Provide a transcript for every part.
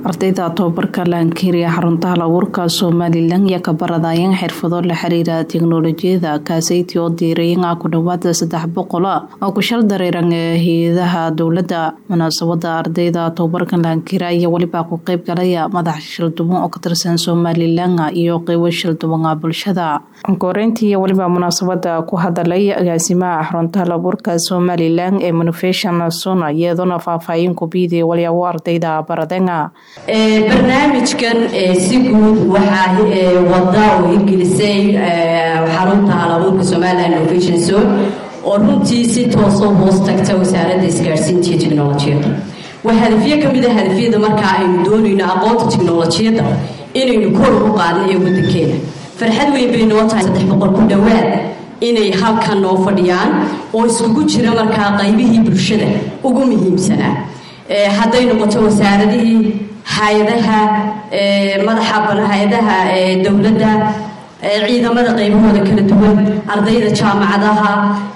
ardayda tobabarka laankiiriya xarunta hal abuurka somalilan iyo kabaradayeen xirfado la xiriira teknolojiyada kaaseyti oo diirayan ah ku dhawaada saddex boqol oo ku shal dareeran ee hay-adaha dowladda munaasabada ardayda tobabarka laankiira iyo weliba ku qeyb galaya madax shilduban oo ka tirsan somalilan iyo qeybo shilduban bulshada koreyntii iyo weliba munaasabada ku hadalay agaasimaha xarunta hal abuurka somalilan ee monovation suna iyadoona faahfaahin kubiiday walyaabo ardayda baradenga barnaamijkan si guud waxaa wada oo hirgelisay xarunta halabuurka somalilan innovation zone oo runtii si toosoo hoos tagta wasaaradda isgaadhsiinta iyo technolojiyadda waa hadafyo ka mid a hadafyada markaa aynu doonayno aqoonta technolojiyadda inaynu kor u qaadno ee waddankeena farxad weyn bay noo tahay saddex boqol ku dhowaad inay halkan noo fadhiyaan oo iskugu jira markaa qaybihii bulshada ugu muhiimsanaa hadday noqoto wasaaradihii hay-adaha madaxa hay-adaha dowladda ciidamada qaybahooda kala duwan ardayda jaamacadaha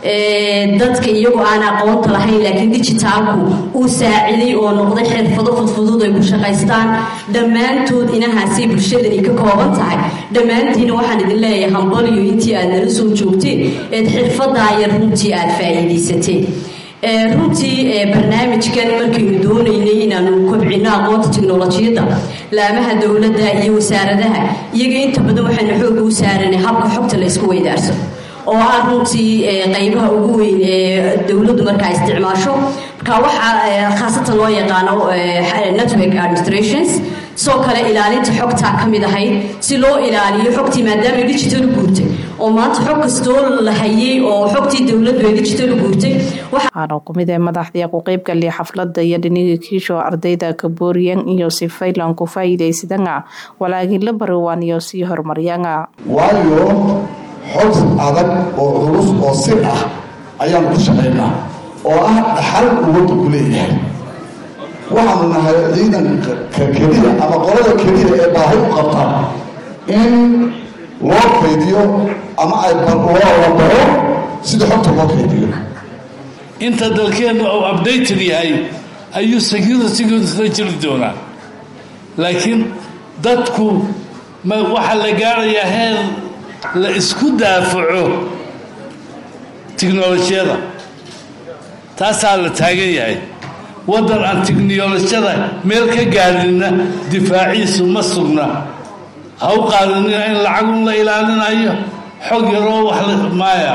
dadka iyagoo aan aqoonta lahayn laakiin dijitaalku uu saaciday oo noqday xirfado fudfudud ay ku shaqaystaan dhammaantood inahaasay bulshadani ka kooban tahay dhammaantiina waxaan idin leeyahay hambaliyo intii aad nala soo joogteen eed xirfadaa yar runtii aad faa'iidaysateen runtii barnaamijkan markaynu doonaynay inaanu kobcino aqoonta teknolojiyadda laamaha dowladda iyo wasaaradaha iyaga inta badan waxaynu xooga u saaranay habka xogta la ysku weydaarso oo ah runtii qaybaha ugu weyn ee dowladdu markaa isticmaasho marka waxaa khaasatan loo yaqaano network administrations sidoo kale ilaalinta xogtaa ka mid ahayd si loo ilaaliyo xogtii maadaama digital guurtay oo maanta xog kastoo la hayay oo xogtii dowladdu ay digital guurtay waxaana kumid ee madaxdii ku qeybgalay xafladda iyo dhinigii kiisho ardayda kabooriyan iyo si faylan ku faa'iidaysadanga walaagila bariwaan iyo sii horumaryanga waayo xog adag oo culus oo sir ah ayaanu ku shaqaynaa oo ah dhaxal uwadda ku leeyahay waxaanu nahay ciidanka keliya ama qolada keliya ee baahi u qabta in loo kaydiyo ama ay la baro sida xogta loo kaydiyo inta dalkeenna uu updated yahay ayuu securitygiisla jiri doonaa laakiin dadku ma waxaa la gaarayaa heer la isku daafaco tiknolojiyada taasaa la taagan yahay waddan aan tiknolojiyada meel ka gaadhinna difaaciisu ma sugna ha u qaadanina in lacagun la ilaalinayo xog yaroo wax maaya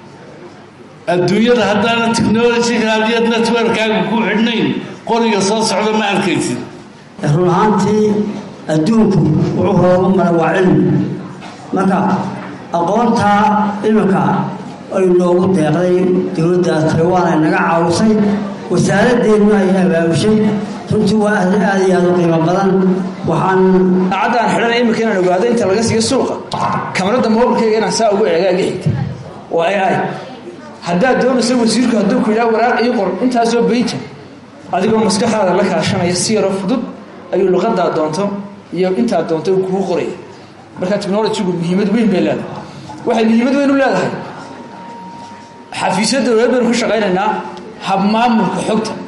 adduunyada haddaana technolojigaadiyo networkaaga ku xidhnayn qoriga soo socda ma arkaysid run ahaantii adduunku wuxuu hoogu mara waa cilmi marka aqoontaa iminka ay noogu deeqday dowladda taiwan ay naga caawisay wasaaradeennu ay abaabushay runtii waa aad iyo aad u qiimo badan waxaan saacadaan xidhan iminka inaan ogaado inta laga siiyo suuqa kamarada mobilkayga inaan saa ugu eegaaga xigta waa ai ai haddaad doonaysa wasiirku hadduu ku yidhaha waraaq ii qor intaasoo beyja adigoo maskaxdaada la kaashanaya si yaroo fudud ayuu luqadaa doonto iyo intaad doonto kugu qoraya marka technolojigu muhiimad weyn bay leedahay waxay muhiimad weyn u leedahay xafiisyo dowlad baynu ku shaqaynaynaa habmaamulka xogta